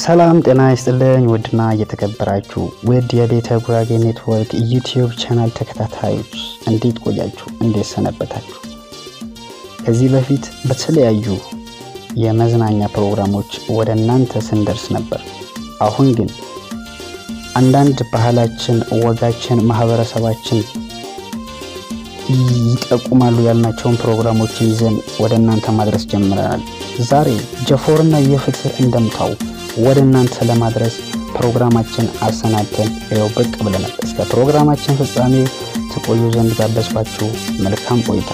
ሰላም ጤና ይስጥልኝ። ውድና እየተከበራችሁ ውድ የቤተ ጉራጌ ኔትወርክ ዩቲዩብ ቻናል ተከታታዮች እንዴት ቆያችሁ? እንዴት ሰነበታችሁ? ከዚህ በፊት በተለያዩ የመዝናኛ ፕሮግራሞች ወደ እናንተ ስንደርስ ነበር። አሁን ግን አንዳንድ ባህላችን፣ ወጋችን፣ ማህበረሰባችን ይጠቁማሉ ያልናቸውን ፕሮግራሞችን ይዘን ወደ እናንተ ማድረስ ጀምረናል። ዛሬ ጀፎርና የፍትህ እንደምታው ወደ እናንተ ለማድረስ ፕሮግራማችን አሰናድተን ይኸው ብቅ ብለናል። እስከ ፕሮግራማችን ፍጻሜ ትቆዩ ዘንድ ጋበዝኳችሁ። መልካም ቆይታ።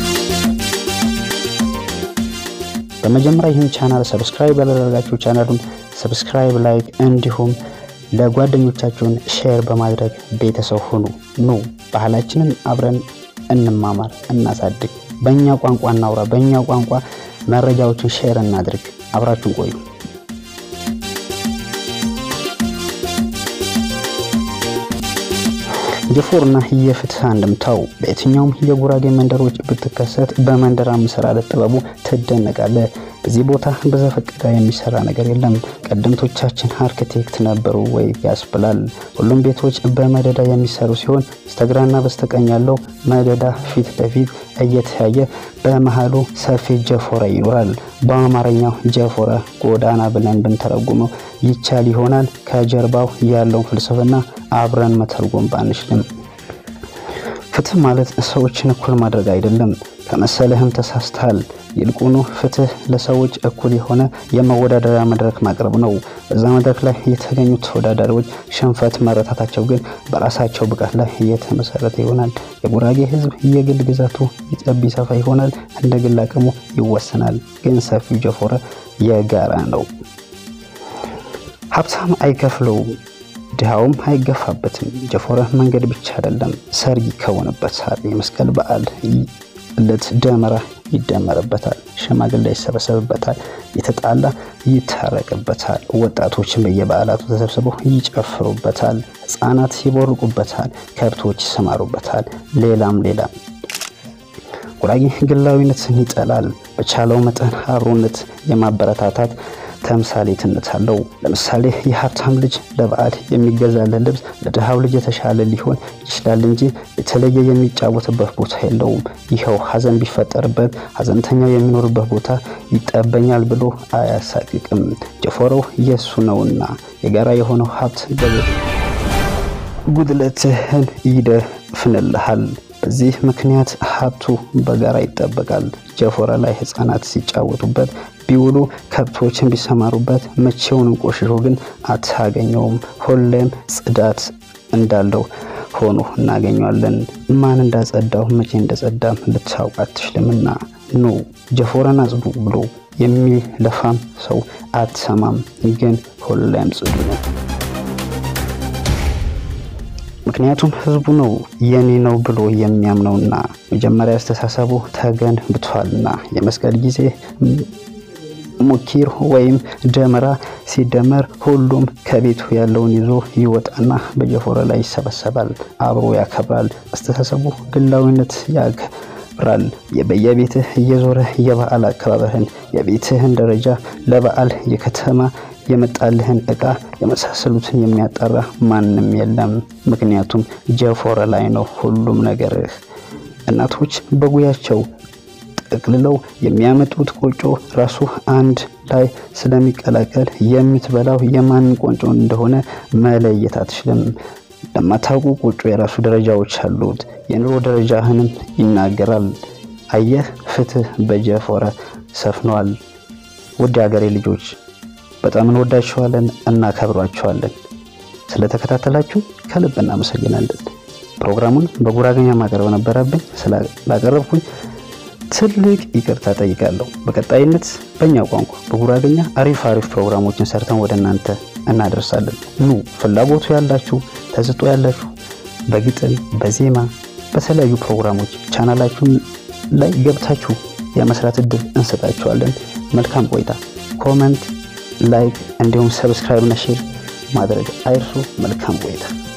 በመጀመሪያ ይህን ቻናል ሰብስክራይብ ያላደረጋችሁ ቻናሉን ሰብስክራይብ፣ ላይክ እንዲሁም ለጓደኞቻችሁን ሼር በማድረግ ቤተሰብ ሁኑ። ኑ ባህላችንን አብረን እንማማር፣ እናሳድግ። በእኛ ቋንቋ እናውራ፣ በእኛ ቋንቋ መረጃዎችን ሼር እናድርግ። አብራችሁን ቆዩ። ጀፎርና የፍትህ አንድምታው በየትኛውም የጉራጌ መንደሮች ብትከሰት በመንደር አመሰራረት ጥበቡ ትደነቃለህ። በዚህ ቦታ በዘፈቀደ የሚሰራ ነገር የለም። ቀደምቶቻችን አርክቴክት ነበሩ ወይ ያስብላል። ሁሉም ቤቶች በመደዳ የሚሰሩ ሲሆን በስተግራና በስተቀኝ ያለው መደዳ ፊት ለፊት እየተያየ በመሃሉ ሰፊ ጀፎረ ይኖራል። በአማርኛው ጀፎረ ጎዳና ብለን ብንተረጉመው ይቻል ይሆናል። ከጀርባው ያለውን ፍልስፍና አብረን መተርጎም ባንችልም ፍትህ ማለት ሰዎችን እኩል ማድረግ አይደለም ከመሰለህም ተሳስተሃል። ይልቁኑ ፍትህ ለሰዎች እኩል የሆነ የመወዳደሪያ መድረክ ማቅረብ ነው። በዛ መድረክ ላይ የተገኙት ተወዳዳሪዎች ሽንፈት መረታታቸው ግን በራሳቸው ብቃት ላይ የተመሰረተ ይሆናል። የጉራጌ ሕዝብ የግል ግዛቱ ይጠብ ይሰፋ ይሆናል፣ እንደ ግል አቅሙ ይወሰናል። ግን ሰፊው ጀፎረ የጋራ ነው። ሀብታም አይከፍለውም ድሃውም አይገፋበትም። ጀፎረ መንገድ ብቻ አይደለም፣ ሰርግ ይከወንበታል። የመስቀል በዓል ዕለት ደመራ ይደመርበታል። ሽማግሌ ይሰበሰብበታል። የተጣላ ይታረቅበታል። ወጣቶችን በየበዓላቱ ተሰብስበው ይጨፍሩበታል። ሕፃናት ይቦርቁበታል። ከብቶች ይሰማሩበታል። ሌላም ሌላም። ጉራጌ ግላዊነትን ይጠላል። በቻለው መጠን አብሮነት የማበረታታት ተምሳሌትነት አለው። ለምሳሌ የሀብታም ልጅ ለበዓል የሚገዛለት ልብስ ለድሃው ልጅ የተሻለ ሊሆን ይችላል እንጂ የተለየ የሚጫወትበት ቦታ የለውም። ይኸው ሐዘን ቢፈጠርበት ሐዘንተኛው የሚኖርበት ቦታ ይጠበኛል ብሎ አያሳቅቅም። ጀፎረው የእሱ ነውና የጋራ የሆነው ሀብት ጉድለትህን ይደፍንልሃል። በዚህ ምክንያት ሀብቱ በጋራ ይጠበቃል። ጀፎረ ላይ ሕፃናት ሲጫወቱበት ቢውሉ ከብቶችን ቢሰማሩበት መቼውንም ቆሽሾ ግን አታገኘውም። ሁሌም ጽዳት እንዳለው ሆኖ እናገኘዋለን። ማን እንዳጸዳው መቼ እንደጸዳም ልታውቅ አትችልምና ኑ ጀፎረን አጽዱ ብሎ የሚለፋም ሰው አትሰማም፣ ግን ሁሌም ጽዱ ነው። ምክንያቱም ህዝቡ ነው የኔ ነው ብሎ የሚያምነውና መጀመሪያ አስተሳሰቡ ተገንብቷልና የመስቀል ጊዜ ሙኪር ወይም ደመራ ሲደመር ሁሉም ከቤቱ ያለውን ይዞ ይወጣና በጀፎረ ላይ ይሰበሰባል፣ አብሮ ያከብራል። አስተሳሰቡ ግላዊነት ያከብራል። በየቤትህ እየዞረ የበዓል አከባበርህን፣ የቤትህን ደረጃ ለበዓል የከተማ የመጣልህን እቃ የመሳሰሉትን የሚያጣራ ማንም የለም። ምክንያቱም ጀፎረ ላይ ነው ሁሉም ነገርህ። እናቶች በጉያቸው ጠቅልለው የሚያመጡት ቆጮ ራሱ አንድ ላይ ስለሚቀላቀል የምትበላው የማንን ቆጮ እንደሆነ መለየት አትችልም። ለማታውቁ ቆጮ የራሱ ደረጃዎች አሉት። የኑሮ ደረጃህንም ይናገራል። አየህ፣ ፍትህ በጀፎረ ሰፍኗል። ውድ ሀገሬ ልጆች በጣም እንወዳችኋለን፣ እናከብሯችኋለን። ስለተከታተላችሁ ከልብ እናመሰግናለን። ፕሮግራሙን በጉራገኛ ማቅረብ ነበረብኝ። ስላቀረብኩኝ ትልቅ ይቅርታ ጠይቃለሁ። በቀጣይነት በእኛ ቋንቋ በጉራገኛ አሪፍ አሪፍ ፕሮግራሞችን ሰርተን ወደ እናንተ እናደርሳለን። ኑ ፍላጎቱ ያላችሁ ተሰጥኦ ያላችሁ በግጥም በዜማ በተለያዩ ፕሮግራሞች ቻናላችሁን ላይ ገብታችሁ የመስራት እድል እንሰጣችኋለን። መልካም ቆይታ። ኮመንት፣ ላይክ እንዲሁም ሰብስክራይብ እና ሼር ማድረግ አይርሱ። መልካም ቆይታ